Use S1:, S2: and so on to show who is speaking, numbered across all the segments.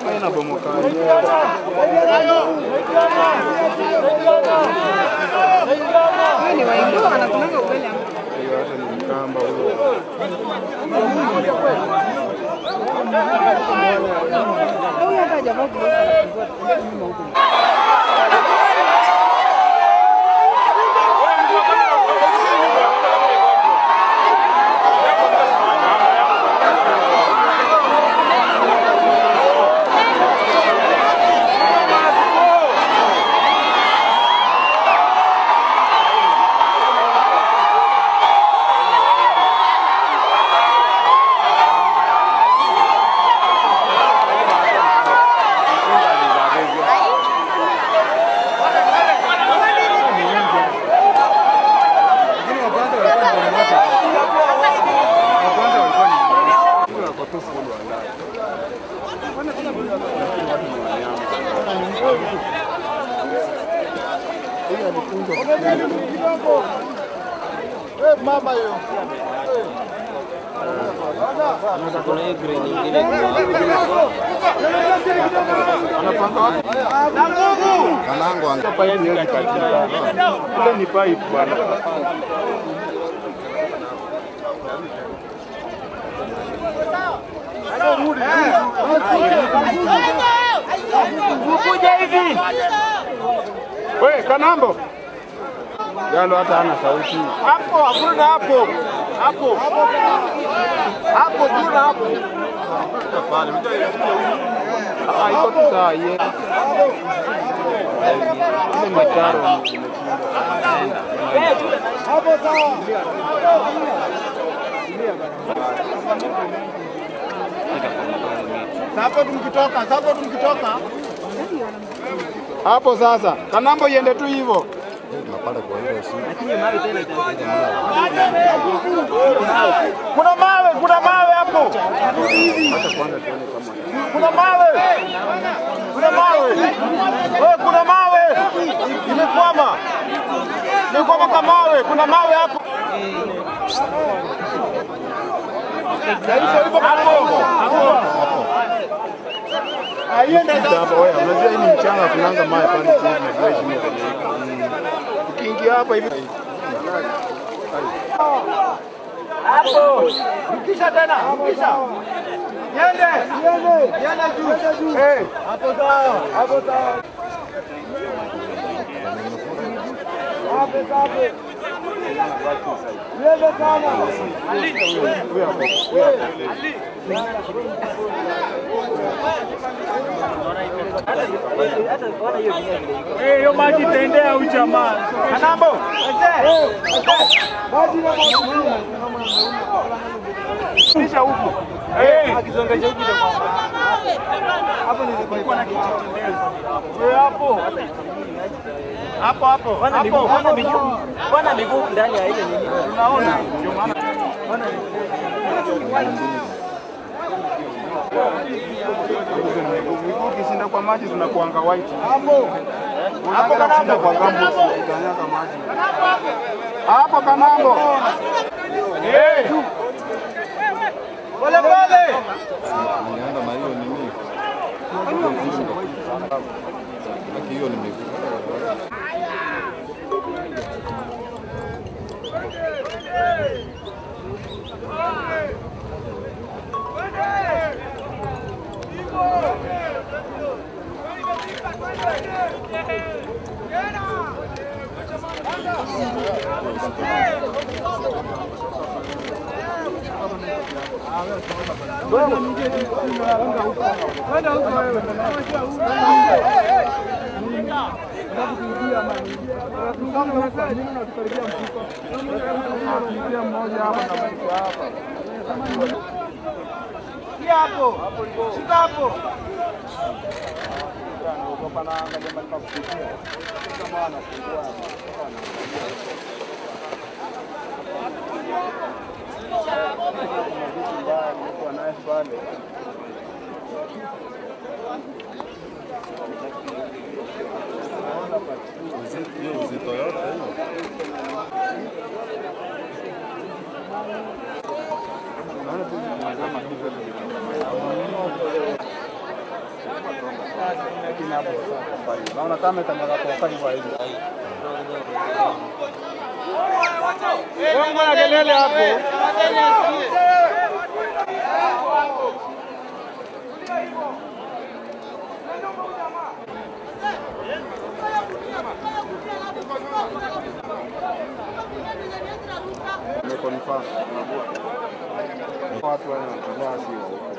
S1: inabomoka
S2: Huyu ni Waiguru anakunanga ugali ama
S1: hiyo, hata ni mkamba huyo.
S2: huyu hata hajavaa gloves anafungua nyuma huko.
S1: Lakini wa kwanza walikuwa ni moto. Wa kwanza walikuwa ni huyo ako tu full wa ndani. Huyu alifunzwa
S3: mama hiyo
S1: anapanga wapi?
S3: kanango
S1: Pipe hiyo ikatika. Ile ni pipe bwana. We, Kanambo. Galo hata hana sauti.
S3: hapo hakuna hapo hapo hapo kuna hapo
S1: Ah, iko tu sawa ye. Ile mitaro
S3: hapo tumkitoka hapo tumkitoka
S1: hapo sasa. Kanambo iende tu hivyo.
S3: kuna mawe kuna mawe hapo kuna mawe kuna mawe wewe kuna mawe imekwama imekwama kwa mawe kuna mawe hapo
S1: Sasa hapa wewe, unajua hii ni mchanga, kunanga mawe pale chini, unajua hii shimo kwenye hii. Ukiingia hapa hivi
S3: Rudisha tena, rudisha. Niende. Niende. Niende juu. Eh. Hapo sawa. Hapo sawa. Hapo sawa. Niende sana.
S1: huyo hapo, huyo hapo.
S3: hiyo maji itaendea huyu jamaa. Kanambo. Maji na Kisha huku. Eh, akizongesha huku ndio hapo nilikuwa na kichotelezo. Wewe hapo. Hapo hapo.
S4: Bwana miguu, bwana miguu, bwana miguu ndani ya ile nini?
S3: Unaona? Ndio maana
S1: Miguu ukishinda kwa maji zinakuanga white.
S3: hapo.
S1: Hapo kanambo kwa gambo ukikanyaga maji. Hapo kanambo.
S3: Eh. Pole pole.
S5: Nimeenda na hiyo nini, lakini hiyo ni miguu.
S3: Shika hapo. Shika hapo.
S5: Hiyo uzito yote hiyo.
S1: hapo kwa hiyo. Naona kama itanyaga kwa kali kwa hiyo.
S3: Bongo na kelele hapo.
S1: Nimeconfirm. Watu wanatembea si wa huko.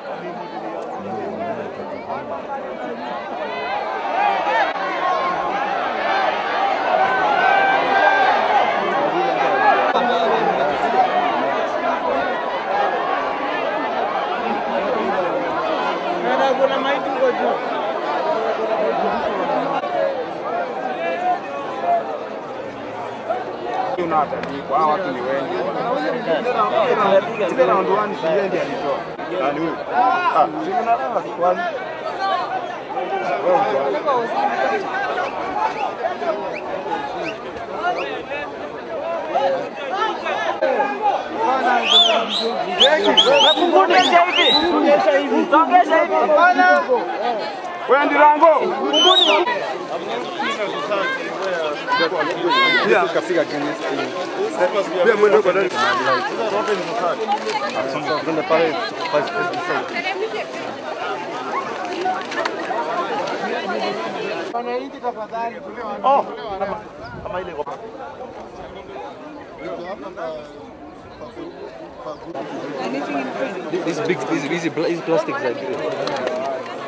S3: Kuna maiti huko juu.
S1: Unaandikwa hawa watu ni wengi. Ile round 1 si yeye ndiye alitoa. Nani huyu? Ah, si unalala kwani? Wewe uko
S4: Songesha hivi. Songesha hivi.
S3: Wewe ndirango.
S1: Pia kafika Guinness. Pia mwendo kwa ndani. Tuende pale pale pale.
S3: Oh,
S6: These big, these, these, these plastics are great.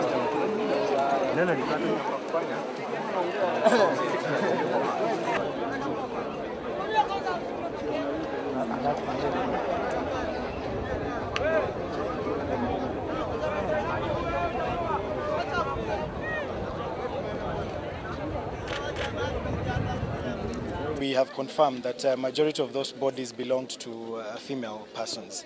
S7: We have confirmed that uh, majority of those bodies belonged to uh, female persons.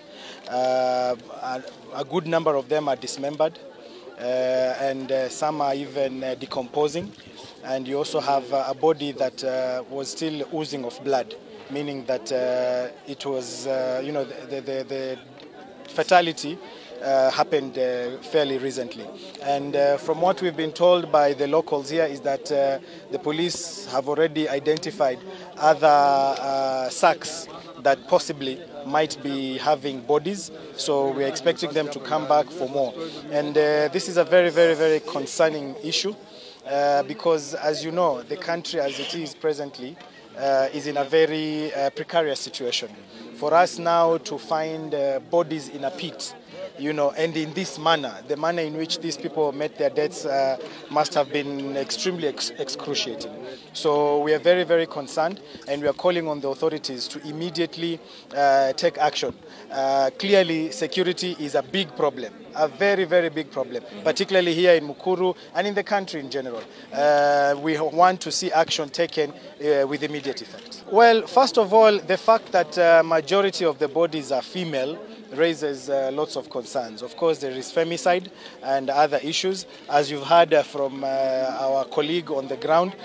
S7: Uh, a, a good number of them are dismembered, uh, and uh, some are even uh, decomposing. And you also have uh, a body that uh, was still oozing of blood, meaning that uh, it was, uh, you know, the, the, the fatality uh, happened uh, fairly recently. And uh, from what we've been told by the locals here is that uh, the police have already identified other uh, sacks that possibly might be having bodies. So we're expecting them to come back for more. And uh, this is a very, very, very concerning issue uh, because, as you know, the country as it is presently uh, is in a very uh, precarious situation. For us now to find uh, bodies in a pit, you know, and in this manner, the manner in which these people met their deaths uh, must have been extremely ex- excruciating. So we are very, very concerned, and we are calling on the authorities to immediately uh, take action. Uh, clearly, security is a big problem, a very, very big problem, particularly here in Mukuru and in the country in general. Uh, we want to see action taken uh, with immediate effect. Well, first of all, the fact that uh, majority of the bodies are female raises uh, lots of concerns. Of course, there is femicide and other issues. As you've heard uh, from uh, our colleague on the ground,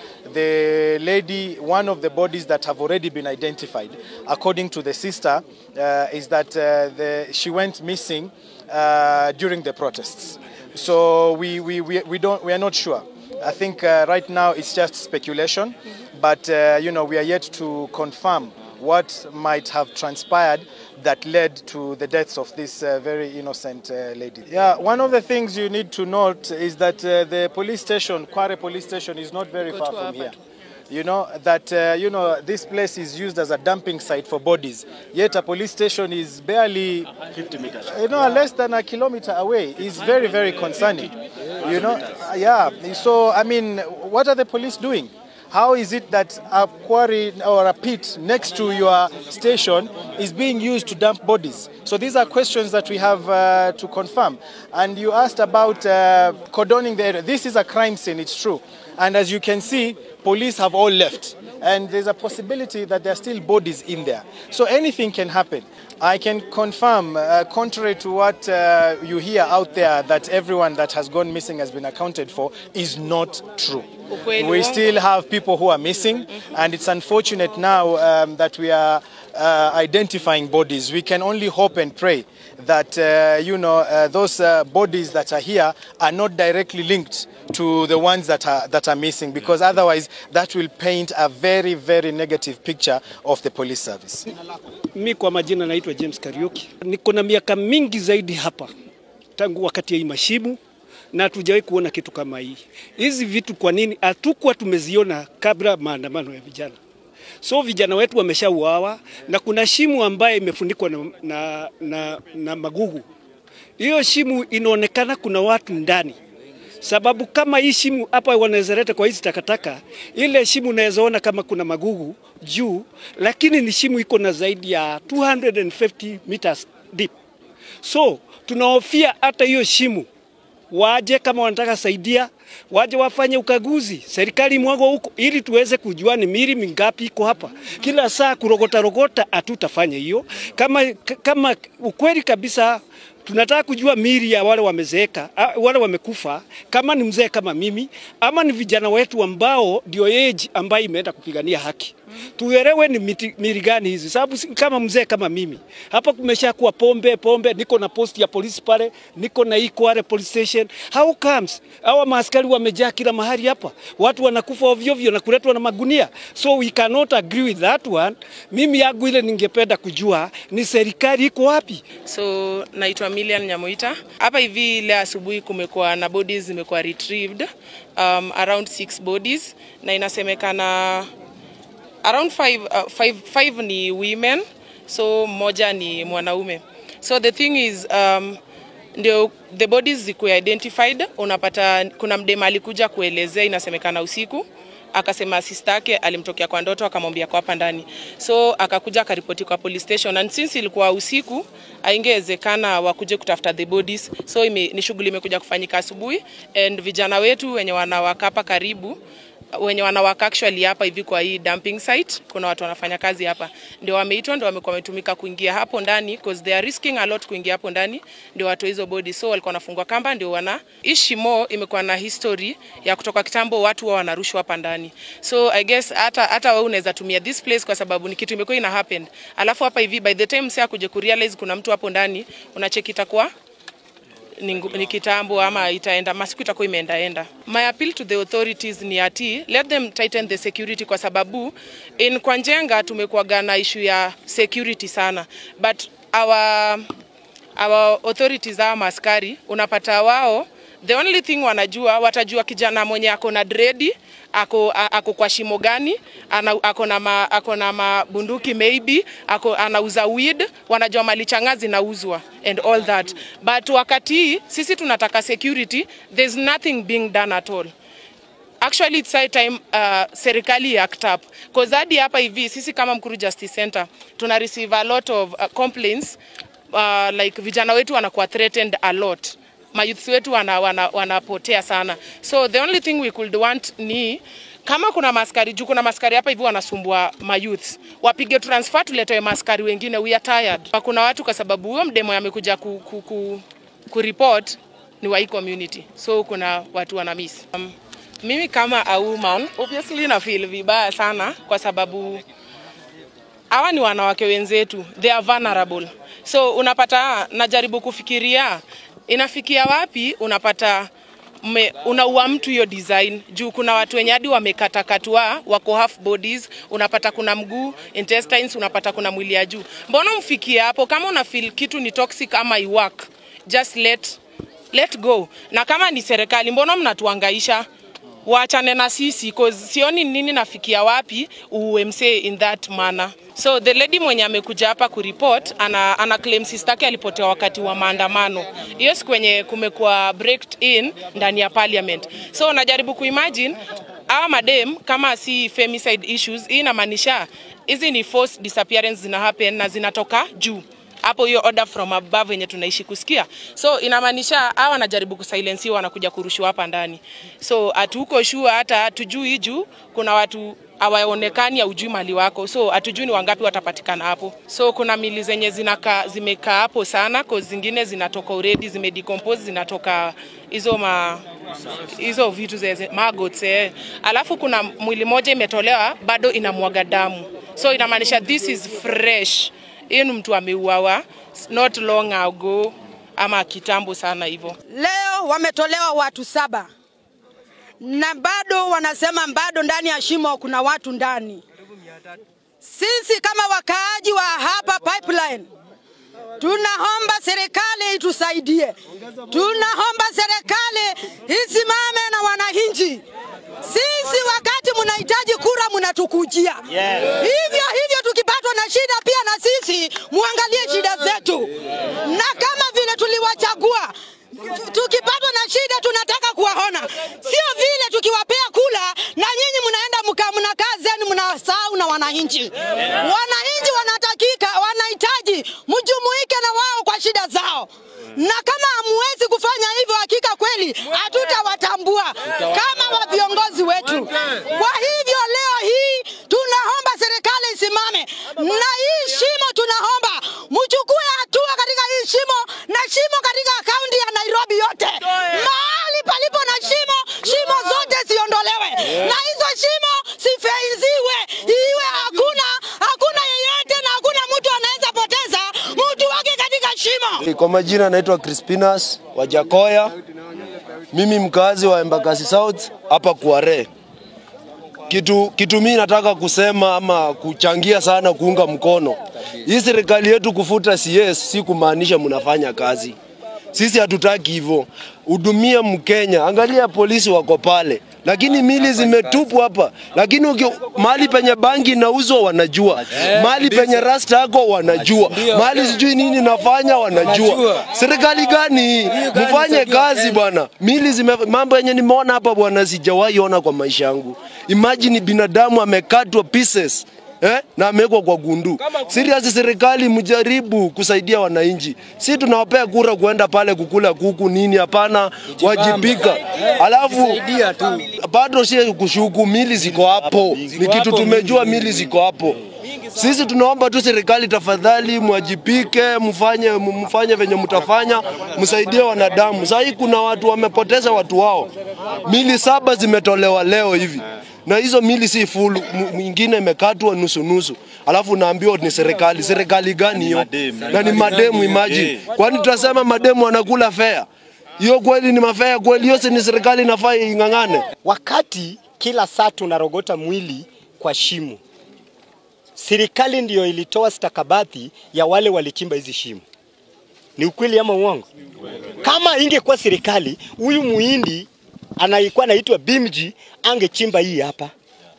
S7: the lady, one of the bodies that have already been identified, according to the sister, uh, is that uh, the, she went missing uh, during the protests. So we, we, we, we, don't, we are not sure. I think uh, right now it's just speculation, but uh, you know we are yet to confirm what might have transpired that led to the deaths of this uh, very innocent uh, lady. Yeah, one of the things you need to note is that uh, the police station, Kware police station, is not very far from here. You know that uh, you know this place is used as a dumping site for bodies. Yet a police station is barely 50 meters. You know, less than a kilometer away. is very very concerning. You know, yeah. So I mean, what are the police doing? How is it that a quarry or a pit next to your station is being used to dump bodies? So these are questions that we have uh, to confirm. And you asked about uh, cordoning the area. This is a crime scene, it's true. And as you can see, police have all left. And there's a possibility that there are still bodies in there. So anything can happen. I can confirm, uh, contrary to what uh, you hear out there, that everyone that has gone missing has been accounted for, is not true.
S2: Ukweli
S7: We
S2: wongo.
S7: still have people who are missing, and it's unfortunate now um, that we are uh, identifying bodies. We can only hope and pray that uh, you know uh, those uh, bodies that are here are not directly linked to the ones that are that are missing, because otherwise that will paint a very very negative picture of the police service.
S8: Mi kwa majina naitwa James Kariuki. Niko na miaka mingi zaidi hapa tangu wakati ya hii mashimu na hatujawahi kuona kitu kama hii. Hizi vitu kwa nini hatukuwa tumeziona kabla maandamano ya vijana? So vijana wetu wameshauawa na kuna shimu ambaye imefunikwa na, na, na, na magugu. Hiyo shimu inaonekana kuna watu ndani sababu kama hii shimu hapa wanaweza leta kwa hizi takataka, ile shimu unaweza ona kama kuna magugu juu, lakini ni shimu iko na zaidi ya 250 meters deep. So tunahofia hata hiyo shimu waje kama wanataka saidia, waje wafanye ukaguzi, serikali mwago huko, ili tuweze kujua ni mili mingapi iko hapa. Kila saa kurogota rogota, hatutafanya hiyo. Kama, kama ukweli kabisa tunataka kujua mili ya wale wamezeeka, ah, wale wamekufa, kama ni mzee kama mimi ama ni vijana wetu ambao ndio age ambayo imeenda kupigania haki. Tuelewe ni miti- mili gani hizi, sababu si- kama mzee kama mimi hapa kumesha kuwa pombe pombe, niko na post ya polisi pale, niko na Ikware police station. How comes hawa maaskari wamejaa kila mahali hapa, watu wanakufa ovyo ovyo na kuletwa na magunia, so we cannot agree with that one. Mimi yangu ile ningependa kujua ni serikali iko wapi?
S9: So naitwa Milian Nyamoita. Hapa hivi leo asubuhi kumekuwa na bodies zimekuwa retrieved um, around six bodies na inasemekana around five, uh, five, five ni women so mmoja ni mwanaume so the thing is um, ndio the bodies zikuwe identified unapata kuna mdema alikuja kuelezea inasemekana usiku akasema sister yake alimtokea kwa ndoto akamwambia kwa hapa ndani so akakuja akaripoti kwa police station and since ilikuwa usiku haingewezekana wakuje kutafuta the bodies so ime, ni shughuli imekuja kufanyika asubuhi and vijana wetu wenye wanawaka hapa karibu wenye wanawaka actually hapa hivi kwa hii dumping site, kuna watu wanafanya kazi hapa, ndio wameitwa, ndio wamekuwa wametumika kuingia hapo ndani because they are risking a lot kuingia hapo ndani, ndio watu hizo body, so walikuwa wanafungwa kamba, ndio wana hii shimo imekuwa na history ya kutoka kitambo, watu wao wanarushwa hapa ndani, so I guess hata hata wewe unaweza tumia this place kwa sababu ni kitu imekuwa ina happen, alafu hapa hivi by the time msea kuja kurealize kuna mtu hapo ndani, unacheki itakuwa ni, ngu- ni kitambo ama itaenda masiku itakuwa imeendaenda. My appeal to the authorities ni ati let them tighten the security, kwa sababu in kwa Njenga tumekuwaga na issue ya security sana, but our, our authorities hawa maskari unapata wao the only thing wanajua watajua kijana mwenye ako na dredi ako, a- ako kwa shimo gani ana, ako na ma, ako na mabunduki maybe ako, anauza weed wanajua mali changa zinauzwa and all that but wakati hii sisi tunataka security there's nothing being done at all actually it's high time uh, serikali act up cause hadi hapa hivi sisi kama Mkuru Justice Center tuna receive a lot of uh, complaints uh, like vijana wetu wanakuwa threatened a lot mayouth wetu wana, wana, wanapotea sana so the only thing we could want ni kama kuna maskari juu kuna maskari hapa hivi wanasumbua mayouth wapige transfer tuletewe maskari wengine we are tired kuna watu kwa sababu huyo mdemo amekuja ku, ku, ku, kuripot ni wa hii community so kuna watu wana miss um, mimi kama a woman obviously na feel vibaya sana kwa sababu hawa ni wanawake wenzetu, they are vulnerable. So unapata, najaribu kufikiria inafikia wapi, unapata me, unaua mtu hiyo design juu kuna watu wenye hadi wamekatakatwa wako half bodies, unapata kuna mguu intestines, unapata kuna mwili ya juu. Mbona mfikie hapo? Kama una feel kitu ni toxic ama iwork, just let let go. Na kama ni serikali, mbona mnatuangaisha? waachane na sisi cause sioni nini nafikia wapi UMC in that manner. So the lady mwenye amekuja hapa kuripot ana, ana claim sister yake alipotea wakati wa maandamano. Hiyo siku kwenye kumekuwa breaked in ndani ya parliament. So najaribu kuimagine hawa madem kama si femicide issues, hii inamaanisha hizi ni forced disappearance zina happen na zinatoka juu hapo hiyo order from above yenye tunaishi kusikia. So inamaanisha hawa wanajaribu kusilensiwa, wanakuja kurushwa hapa ndani. So hatuko sure, hata hatujui juu kuna watu hawaonekani, haujui mali wako, so hatujui ni wangapi watapatikana hapo. So kuna mili zenye zinaka, zimekaa hapo sana, cause zingine zinatoka already zimedecompose, zinatoka hizo ma hizo vitu ze maggots eh. Alafu kuna mwili moja imetolewa bado inamwaga damu so inamaanisha this is fresh. Hiyo ni mtu ameuawa not long ago ama kitambo sana hivyo.
S2: Leo wametolewa watu saba na bado wanasema bado ndani ya shimo kuna watu ndani. Sisi kama wakaaji wa hapa pipeline tunaomba serikali itusaidie, tunaomba serikali isimame na wananchi. Sisi wakati mnahitaji kura mnatukujia hivyo hivyo, tukipatwa na shida pia na sisi muangalie shida zetu, na kama vile tuliwachagua tukipatwa na shida tunataka kuwaona, sio vile tukiwapea kula na nyinyi mnaenda mka mnakaa zenu mnasahau na wananchi. Wananchi wanatakika, wanahitaji mjumuike na wao kwa shida zao, na kama hamuwezi kufanya hivyo, hakika kweli hatutawatambua kama wa viongozi wetu. Kwa hivyo leo hii tunaomba serikali isimame na hii shimo, tunaomba mchukue hatua katika hii shimo na shimo katika kaunti ya Nairobi yote, mahali palipo na shimo, shimo zote ziondolewe na hizo shimo sifeiziwe, iwe hakuna hakuna yeyote na hakuna mtu anaweza poteza mtu wake katika shimo.
S10: Kwa majina naitwa Crispinas Wajakoya, mimi mkazi wa Embakasi South hapa Kware. Kitu, kitu mimi nataka kusema ama kuchangia sana kuunga mkono hii serikali yetu kufuta CS, si kumaanisha mnafanya kazi. Sisi hatutaki hivyo. Hudumia Mkenya, angalia polisi wako pale, lakini mili zimetupwa hapa, lakini uki, mahali penye bangi inauzwa wanajua, mahali penye rasta yako wanajua, mahali sijui nini nafanya wanajua. Serikali gani hii? Mfanye kazi bwana. Mili zime, mambo yenye nimeona hapa bwana, sijawahi ona kwa maisha yangu. Imagine binadamu amekatwa pieces eh, na amewekwa kwa gundu. Serious, serikali mjaribu kusaidia wananchi. Si tunawapea kura kuenda pale kukula kuku nini? Hapana, wajibika. Alafu bado si kushuku, mili ziko hapo, ni kitu tumejua, mili ziko hapo. Sisi tunaomba tu serikali, tafadhali mwajipike, mfanye mfanye venye mtafanya, msaidie wanadamu. Sasa hii kuna watu wamepoteza watu wao, mili saba zimetolewa leo hivi na hizo mili si full, m- mwingine imekatwa nusu nusu, alafu naambiwa ni serikali. Serikali gani hiyo? Na ni mademu, imagine. Kwani tutasema mademu wanakula fea? Hiyo kweli ni mafea kweli? Hiyo si ni serikali inafaa ing'ang'ane?
S11: Wakati kila saa tunarogota mwili kwa shimo, serikali ndiyo ilitoa stakabadhi ya wale walichimba hizi shimo. Ni ukweli ama uongo? Kama ingekuwa serikali, huyu muhindi anaikuwa anaitwa Bimji angechimba hii hapa,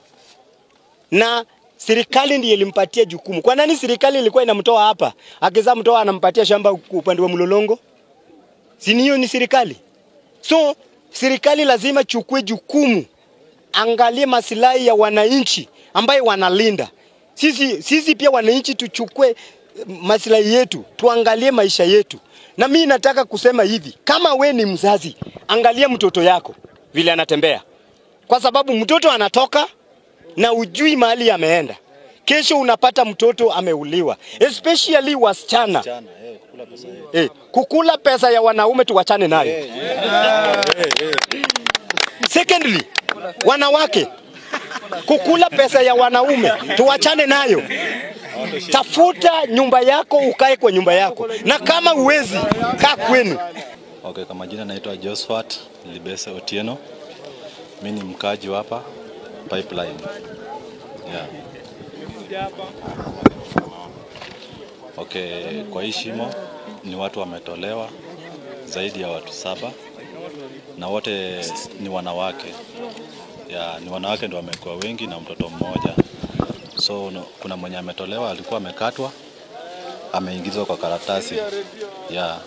S11: na serikali ndiye ilimpatia jukumu. Kwa nani serikali ilikuwa inamtoa hapa, akizaa mtoa anampatia shamba upande wa Mlolongo? Si hiyo ni serikali? So serikali lazima chukue jukumu, angalie masilahi ya wananchi ambaye wanalinda. Sisi, sisi pia wananchi tuchukue masilahi yetu, tuangalie maisha yetu. Na mimi nataka kusema hivi, kama we ni mzazi, angalia mtoto yako vile anatembea, kwa sababu mtoto anatoka na ujui mahali ameenda. Kesho unapata mtoto ameuliwa, especially wasichana. Eh, kukula pesa ya wanaume tuwachane nayo. Secondly, wanawake kukula pesa ya wanaume tuwachane nayo. Tafuta nyumba yako, ukae kwa nyumba yako, na kama uwezi kaa kwenu.
S5: Okay, kwa majina naitwa Josephat Libese Otieno. Mimi ni mkaji wa hapa Pipeline. Yeah. Okay, kwa hii shimo ni watu wametolewa zaidi ya watu saba na wote ni wanawake. Yeah, ni wanawake ndio wamekuwa wengi na mtoto mmoja. So no, kuna mwenye ametolewa alikuwa amekatwa ameingizwa kwa karatasi. Yeah.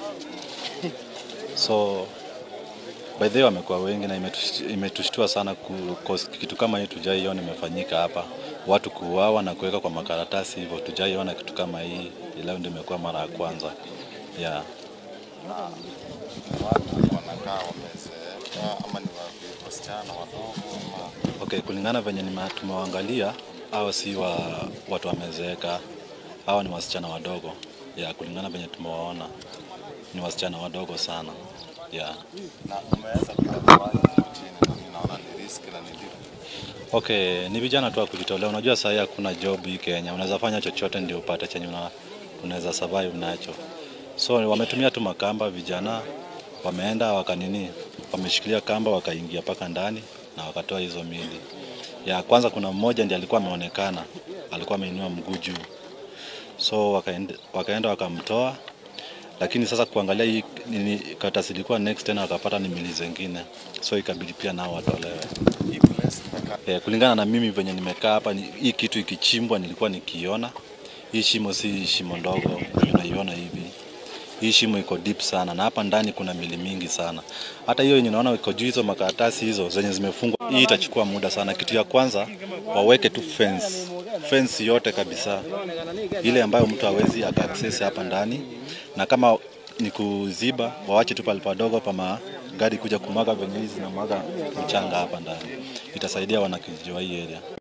S5: So by the way wamekuwa wengi na imetush- imetushtua sana ku, cause kitu kama hii tujaiona imefanyika hapa, watu kuuawa na kuweka kwa makaratasi hivyo, tujaiona kitu kama hii. Leo ndio imekuwa mara ya kwanza yeah.
S3: wanakaa wamezeeka ama ni wa- wasichana wadogo ama
S5: Okay, kulingana venye nime- tumewaangalia hawa si wa watu wamezeeka, hawa ni wasichana wadogo ya kulingana venye tumewaona ni wasichana wadogo sana ya
S3: na umeweza kutambua chini na mimi naona ni
S5: Okay, ni vijana tu wa kujitolea. Unajua sasa hakuna job hii Kenya, unaweza fanya chochote ndio upate chenye una, unaweza survive nacho. So wametumia tu makamba, vijana wameenda wakanini, wameshikilia kamba wakaingia mpaka ndani na wakatoa hizo mili. Ya kwanza kuna mmoja ndiye alikuwa ameonekana, alikuwa ameinua mguu juu, so wakaenda, wakaenda wakamtoa lakini sasa kuangalia hii nini karatasi ilikuwa next tena wakapata ni mili zingine, so ikabidi pia nao watolewe. Eh, kulingana na mimi venye nimekaa hapa, ni- hii kitu ikichimbwa nilikuwa nikiona. Hii shimo si shimo ndogo, unaiona hivi. Hii shimo iko deep sana, na hapa ndani kuna mili mingi sana. Hata hiyo yenye unaona iko juu, hizo makaratasi hizo zenye zimefungwa, hii itachukua muda sana. Kitu ya kwanza waweke tu fence, fence yote kabisa, ile ambayo mtu hawezi aka access hapa ndani, na kama ni kuziba, wawache tu pale padogo pama gari kuja kumwaga venye hizi na mwaga mchanga hapa ndani, itasaidia wanakijiji wa hii area.